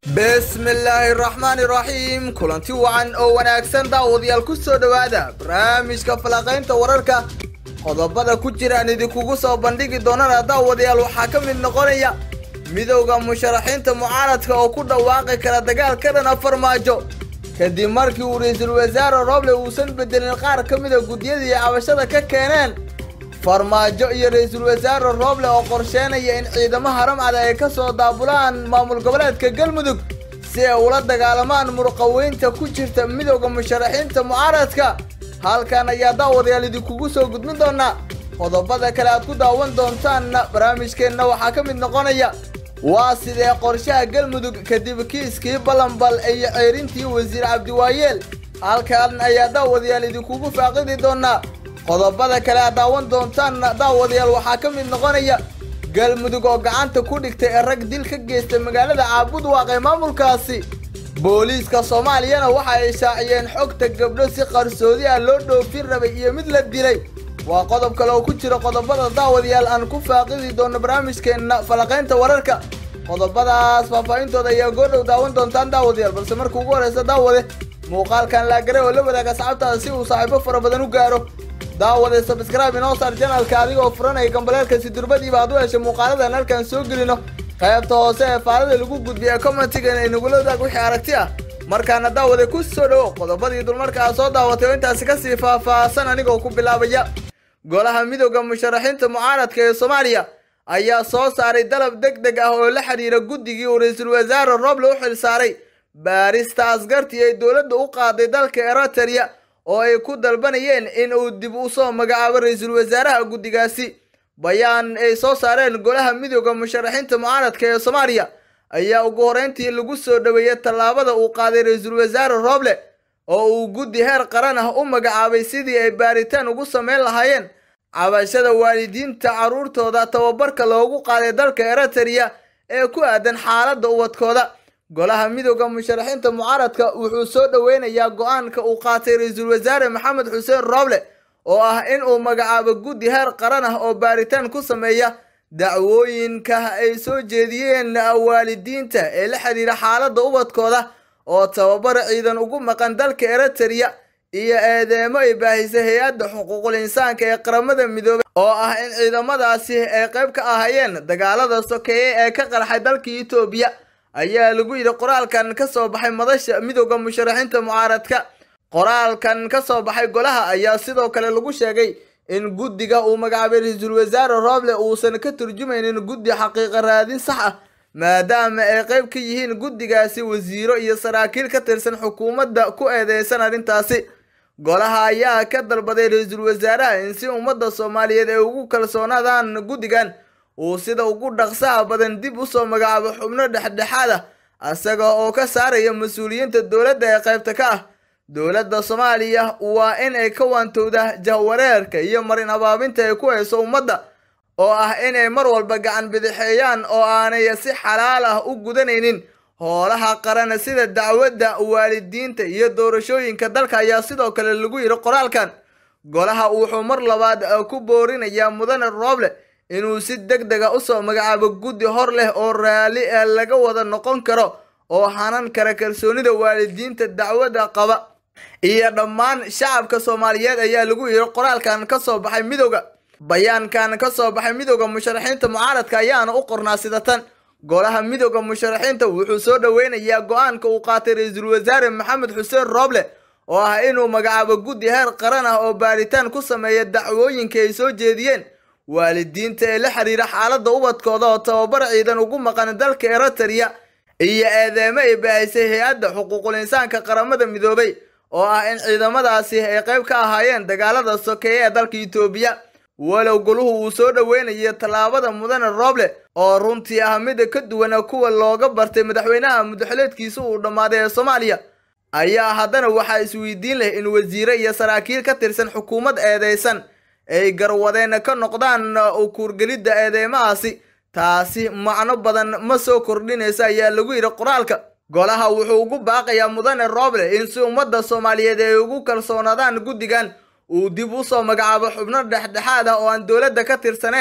bismillaahi raxmaani raxiim kulanti wacan oo wanaagsan daawadayaal ku soo dhowaada barnaamijka falaqaynta wararka qodobada ku jiraan idinkugu soo bandhigi doonana daawadayaal waxaa ka mid noqonaya midowda musharaxiinta mucaaradka oo ku dhawaaqi kara dagaal ka dhana farmaajo kadib markii uu ra-iisul wasaare roble uusan bedelin qaar ka mida guddiyadii cabashada ka keeneen farmaajo iyo ra-iisul wasaare roble oo qorsheynaya in ciidamo haramcada ay ka soo daabulaan maamul goboleedka galmudug si ay ula dagaalamaan murqaweynta ku jirta midowda musharaxiinta mucaaradka halkan ayaa daawadayaal idinkugu soo gudbin doonaa qodobada kale aad ku daawan doontaanna barnaamijkeenna waxaa ka mid noqonaya waa sidee qorshaha galmudug kadib kiiskii balanbal iyo ceerintii wasiir cabdiwaayeel halkan ayaa daawadayaal idinkugu faaqidi doonaa qodobada kale aad daawan doontaanna daawadayaal waxaa ka mid noqonaya galmudug oo gacanta ku dhigtay ee rag dil ka geystay magaalada caabud waaqee maamulkaasi booliiska soomaaliyana waxa ay shaaciyeen xogta gabdho si qarsoodi ah loo dhoofin rabay iyo mid la dilay waa qodob kale oo ku jira qodobada daawadayaal aan ku faaqidi doono barnaamijkeenna falaqaynta wararka qodobadaas faahfaahintooda ayaa goordhow daawan doontaan daawadayaal balse marka ugu horeysa daawade muuqaalkan laagare oo la wadaaga asxaabtaada si uu saaxiibo fara badan u gaaro daawade sabscribe inoo saar janalka adigoo furanaya gambaleelka si durbadiiba aad u heshay muuqaaladan halkan soo gelino qaybta hoose ee faalada lagu gudbiya commentigan ay nagula wadaag wixii aragti ah markaana daawade ku soo dhowo qodobadii dulmarka aad soo daawatay oo intaasi kasii faahfaahsan anigoo ku bilaabaya golaha midowda musharaxiinta mucaaradka ee soomaaliya ayaa soo saaray dalab deg deg ah oo la xidhiira guddigii uu ra-iisul wasaare roble u xil saaray baarista askartii ay dowladda u qaaday dalka eriteria oo ay ku dalbanayeen in uu dib u soo magacaabo ra-iisul wasaaraha guddigaasi bayaan ay soo saareen golaha midowda musharaxiinta mucaaradka ee soomaaliya ayaa ugu horreyntii lagu soo dhoweeyey tallaabada uu qaaday ra-iisul wasaare roble oo uu guddi heer qaran ah u magacaabay sidii ay baaritaan ugu samayn lahaayeen cabashada waalidiinta carruurtooda tababarka loogu qaaday dalka eriteria ee ku aadan xaaladda ubadkooda golaha midowda musharaxiinta mucaaradka wuxuu soo dhoweynayaa go-aanka uu qaatay ra-iisul wasaare maxamed xuseen roble oo ah in uu magacaabo guddi heer qaran ah oo baaritaan ku sameeya dacwooyinka ay soo jeediyeen waalidiinta ee la xidhiira xaaladda ubadkooda oo tababar ciidan ugu maqan dalka eriteria iyo eedeemo ay baahisay hay-adda xuquuqul insaanka ee qaramada midoobay oo ah in ciidamadaasi ay qayb ka ahayeen dagaalada sokeeye ee ka qarxay dalka etoobiya ayaa lagu yidhi qoraalkan ka soo baxay madasha midowda musharaxiinta mucaaradka qoraalkan ka soo baxay golaha ayaa sidoo kale lagu sheegay in guddiga uu magacaabay ra-iisul wasaare roble uusan ka turjumaynin guddi xaqiiqa raadin sax ah maadaama ay qayb ka yihiin guddigaasi wasiiro iyo saraakiil ka tirsan xukuumadda ku eedeysan arrintaasi golaha ayaa ka dalbaday ra-iisul wasaaraha in si ummadda soomaaliyeed ay ugu kalsoonaadaan guddigan uu sida ugu dhaqsaha badan dib u soo magacaabo xubno dhexdhexaad ah isaga oo ka saaraya mas-uuliyiinta dowladda ee qaybta ka ah dowladda soomaaliya waa in ay ka waantowda jahwareerka iyo marin abaabinta ay ku hayso ummadda oo ah inay mar walba gacan bidixeeyaan oo aanay si xalaal ah u gudanaynin hoolaha qaran sida dacwadda waalidiinta iyo doorashooyinka dalka ayaa sidoo kale lagu yidhi qoraalkan golaha wuxuu mar labaad ku boorinayaa mudane roble inuu si deg dega usoo magacaabo guddi hor leh oo raalli ee laga wada noqon karo oo hanan kara kalsoonida waalidiinta dacwadda qaba iyo dhammaan shacabka soomaaliyeed ayaa lagu yidhi qoraalkan ka soo baxay midowda bayaankan ka soo baxay midowda musharaxiinta mucaaradka ayaana u qornaa sida tan golaha midowda musharaxiinta wuxuu soo dhoweynayaa go-aanka uu qaatay ra-iisul wasaare maxamed xuseen roble oo ah inuu magacaabo guddi heer qaran ah oo baaritaan ku sameeya dacwooyinka ay soo jeediyeen waalidiinta ee la xiriira xaaladda ubadkooda oo tababar ciidan ugu maqan dalka eriteria iyo eedeemo ay baahisay hay-adda xuquuqul insaanka qaramada midoobay oo ah in ciidamadaasi ay qayb ka ahaayeen dagaalada sokeeye ee dalka etoobiya walow goluhu uu soo dhoweynayo tallaabada mudane roble oo runtii ah mida ka duwana kuwa looga bartay madaxweynaha mudaxileedkiisa uu dhammaaday ee soomaaliya ayaa haddana waxaa isweydiin leh in wasiire iyo saraakiil ka tirsan xukuumad eedeysan ay garwadeen ka noqdaan ukuurgelidda eedeymahaasi taasi macno badan ma soo kordhinaysa ayaa lagu yidhi qoraalka golaha wuxuu ugu baaqayaa mudane roble in si ummadda soomaaliyeed ay ugu kalsoonaadaan guddigan uu dib u soo magacaabo xubno dhexdhexaad ah oo aan dowladda ka tirsanayn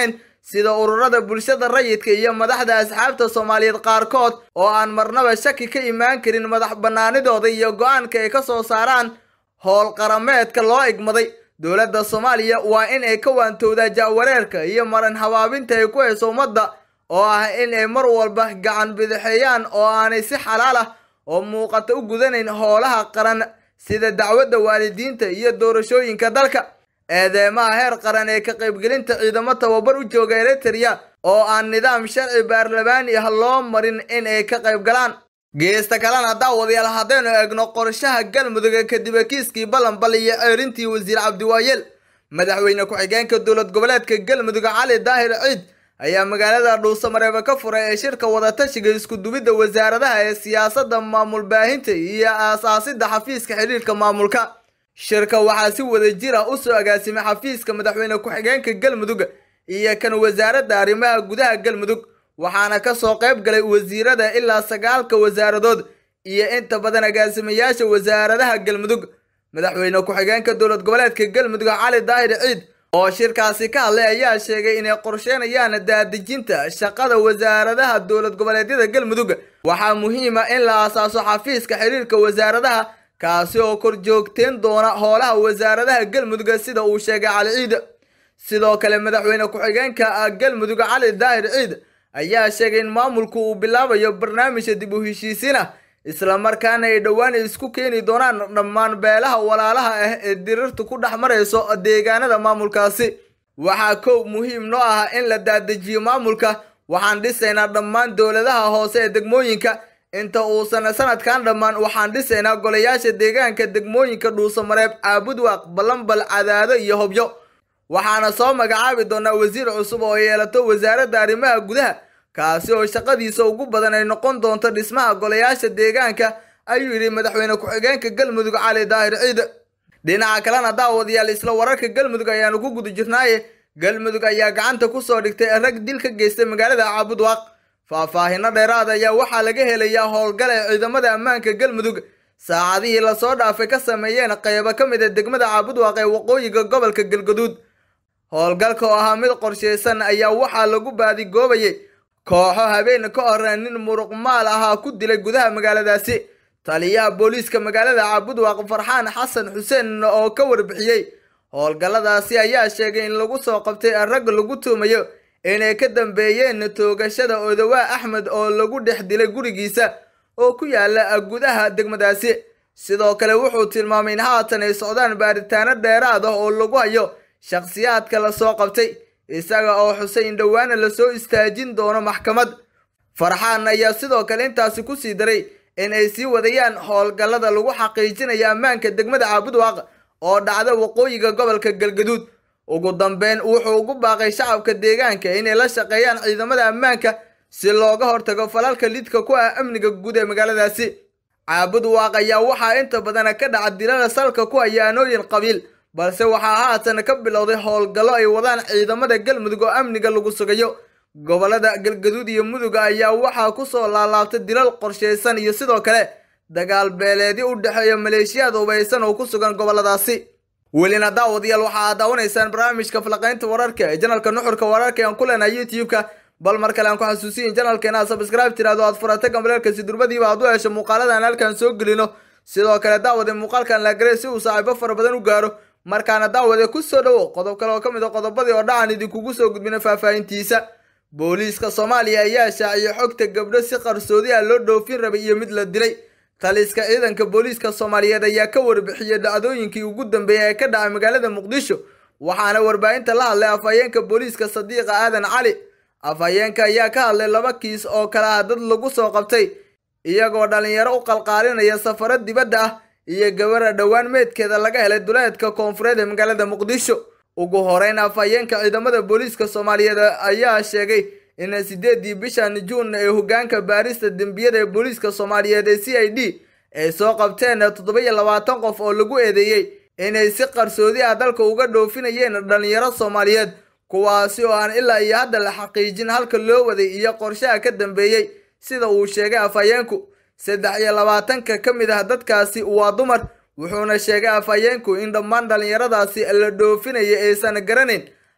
sida ururada bulshada rayidka iyo madaxda asxaabta soomaaliyeed qaarkood oo aan marnaba shaki ka imaan karin madax bannaanidooda iyo go-aanka ay ka soo saaraan howl qarameedka loo igmaday dowladda soomaaliya waa in ay ka waantowdaa jaawareerka iyo maran habaabinta ay ku hayso ummadda oo ah in ay mar walba gacan bidixeeyaan oo aanay si xalaal ah oo muuqata u gudanayn howlaha qaran sida dacwadda waalidiinta iyo doorashooyinka dalka eedeemaha heer qaran ee ka qaybgelinta ciidamo tababar u jooga eritrea oo aan nidaam sharci baarlamaani ah loo marin in ay ka qayb galaan geesta kalena daawadayaal haddaynu eegno qorshaha galmudug kadib kiiskii ballanbal iyo ceerintii wasiir cabdiwaayeel madaxweyne ku-xigeenka dowlad goboleedka galmudug cali daahir ciid ayaa magaalada dhuusamareebe ka furay ee shirka wadatashiga iskudubidda wasaaradaha ee siyaasadda maamul baahinta iyo aasaasidda xafiiska xidhiirka maamulka shirka waxaa si wada jir ah usoo agaasimay xafiiska madaxweyne ku-xigeenka galmudug iyo kan wasaaradda arrimaha gudaha galmudug waxaana ka soo qayb galay wasiirada ilaa sagaalka wasaaradood iyo inta badan agaasimayaasha wasaaradaha galmudug madaxweyne ku-xigeenka dowlad goboleedka galmudug cali daahir ciid oo shirkaasi ka hadlay ayaa sheegay inay qorsheynayaan daadejinta shaqada wasaaradaha dowlad goboleedyada galmudug waxaa muhiim ah in la aasaaso xafiiska xiriirka wasaaradaha kaasi oo kor joogteen doona howlaha wasaaradaha galmudug sida uu sheegay cali ciid sidoo kale madaxweyne ku-xigeenka galmudug cali daahir ciid ayaa sheegay in maamulku uu bilaabayo barnaamijka dib u heshiisiin ah islamarkaana ay dhowaan isku keeni doonaan dhammaan beelaha walaalaha ah ee dirirtu ku dhex marayso deegaanada maamulkaasi waxaa kow muhiim noo ah in la daadejiyo maamulka waxaan dhisaynaa dhammaan dowladaha hoose ee degmooyinka inta uusan sanadkan dhammaan waxaan dhisaynaa golayaasha deegaanka degmooyinka dhuusamareeb caabudwaaq ballanbal cadaado iyo hobyo waxaana soo magacaabi doonaa wasiir cusub oo yeelato wasaaradda arrimaha gudaha kaasi oo shaqadiisa ugu badan ay noqon doonto dhismaha golayaasha deegaanka ayuu yidhi madaxweyne ku-xigeenka galmudug cali daahir ciid dhinaca kalena daawadayaal isla wararka galmudug ayaanu ku guda jirnaaye galmudug ayaa gacanta kusoo dhigtay rag dil ka geystay magaalada caabudwaaq faahfaahino dheeraad ayaa waxaa laga helayaa howlgal ee ciidamada ammaanka galmudug saacadihii lasoo dhaafay ka sameeyeen qaybo ka mid a degmada caabudwaaq ee waqooyiga gobolka galgaduud howlgalka oo ahaa mid qorshaysan ayaa waxaa lagu baadigoobayay kooxo habeen ka hor nin muruqmaal ahaa ku dilay gudaha magaaladaasi taliyaha booliiska magaalada caabudwaaq farxaan xasan xuseen oo ka warbixiyey howlgalladaasi ayaa sheegay in lagu soo qabtay rag lagu tuumayo inay ka dambeeyeen toogashada odawaa axmed oo lagu dhex dilay gurigiisa oo ku yaala gudaha degmadaasi sidoo kale wuxuu tilmaamay in haatan ay socdaan baaritaano dheeraad ah oo lagu hayo shakhsiyaadka lasoo qabtay isaga oo xusay in dhowaana lasoo istaajin doono maxkamad farxaan ayaa sidoo kale intaasi ku sii daray in ay sii wadayaan howlgallada lagu xaqiijinayo ammaanka degmada caabudwaaq oo dhacda waqooyiga gobolka galgaduud ugu dambeyn wuxuu ugu baaqay shacabka deegaanka inay la shaqeeyaan ciidamada ammaanka si looga hortago falalka lidka ku ah amniga guud ee magaaladaasi caabudwaaq ayaa waxaa inta badan ka dhaca dilada salka ku haya aanooyin qabiil balse waxaa haatan ka bilowday howlgallo ay wadaan ciidamada galmudug oo amniga lagu sugayo gobolada galgaduud iyo mudug ayaa waxaa kusoo laalaabtay dilal qorshaysan iyo sidoo kale dagaal beeleedyo u dhexeeya maleeshiyaad hubaysan oo ku sugan goboladaasi welina daawadayaal waxa aad daawanaysaan barnaamijka falaqaynta wararka ee janalka nuxurka wararka aan ku leenahay youtube-ka bal mar kale aan ku xasuusiyin janalkeena aad sabscribe tiraado aad furata gambalelkasi durbadiiba aad u hesho muuqaalada aan halkan soo gelino sidoo kale daawade muuqaalkan laagare si uu saaxiibo fara badan u gaaro markaana daawade ku soo dhowo qodob kale oo ka mid a qodobadii oo dhacan idinkugu soo gudbina faahfaahintiisa booliiska soomaaliya ayaa shaaciyay xogta gabdho si qarsoodi ah loo dhoofin rabay iyo mid la dilay taliska ciidanka booliiska soomaaliyeed ayaa ka warbixiyey dhacdooyinkii ugu dambeeyay ee ka dhacay magaalada muqdisho waxaana warbaahinta la hadlay afhayeenka booliiska sadiiqa aadan cali afhayeenka ayaa ka hadlay laba kiis oo kale ah dad lagu soo qabtay iyagoo dhallinyaro u qalqaalinaya safaro dibadda ah iyo gabara dhowaan meedkeeda laga helay duleedka koonfureed ee magaalada muqdisho ugu horeyn afhayeenka ciidamada booliiska soomaaliyeed ayaa sheegay in sideedii bishan juun ee hogaanka baarista dembiyada ee booliiska soomaaliyeed ee c i d ay soo qabteen toddoba iyo labaatan qof oo lagu eedeeyey inay si qarsoodi ah dalka uga dhoofinayeen dhallinyaro soomaaliyeed kuwaasi oo aan ilaa iyo hadda la xaqiijin halka loo waday iyo qorshaha ka dambeeyey sida uu sheegay afhayeenku saddex iyo labaatanka ka mid ah dadkaasi waa dumar wuxuuna sheegay afhayeenku in dhammaan dhallinyaradaasi la dhoofinaya aysan garanayn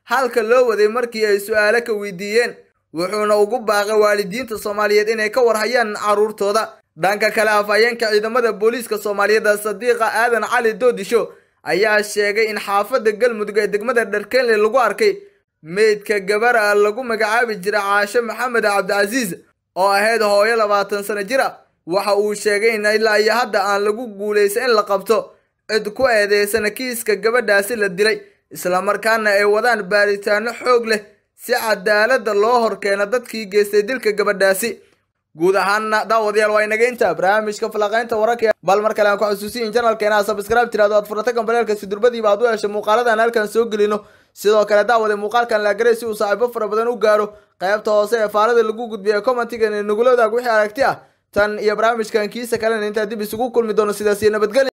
halka loo waday markii ay su-aalo ka weydiiyeen wuxuuna ugu baaqay waalidiinta soomaaliyeed inay ka warhayaan carruurtooda dhanka kale afhayeenka ciidamada booliiska soomaaliyeed sadiiqa aadan cali doodisho ayaa sheegay in xaafadda galmudug ee degmada dharkenle lagu arkay meydka gabara lagu magacaabi jira caashe maxamed cabdicasiis oo ahayd hooyo labaatan sano jir ah waxa uu sheegay in ilaa iyo hadda aan lagu guulaysa in la qabto cid ku eedeysana kiiska gabadhaasi la dilay islamarkaana ay wadaan baaritaano xoog leh si cadaaladda loo horkeeno dadkii geystay dilka gabadhaasi guud ahaanna daawadayaal waa inaga intaa barnaamijka falaqaynta wararka bal mar kale aan ku xusuusiyin janalkeena sabscribe tiraado aad furata gambaleelka si durbadiiba aad u hesho muuqaaladan halkan soo gelino sidoo kale daawade muuqaalkan laagaray si uu saaxiibo fara badan u gaaro qaybta hoose ee faalada lagu gudbiya commentigan ee nugula wadaag wixii aragti ah tan iyo barnaamijkan kiisa kalena intaa dib isugu kulmi doono sidaas iyo nabadgelya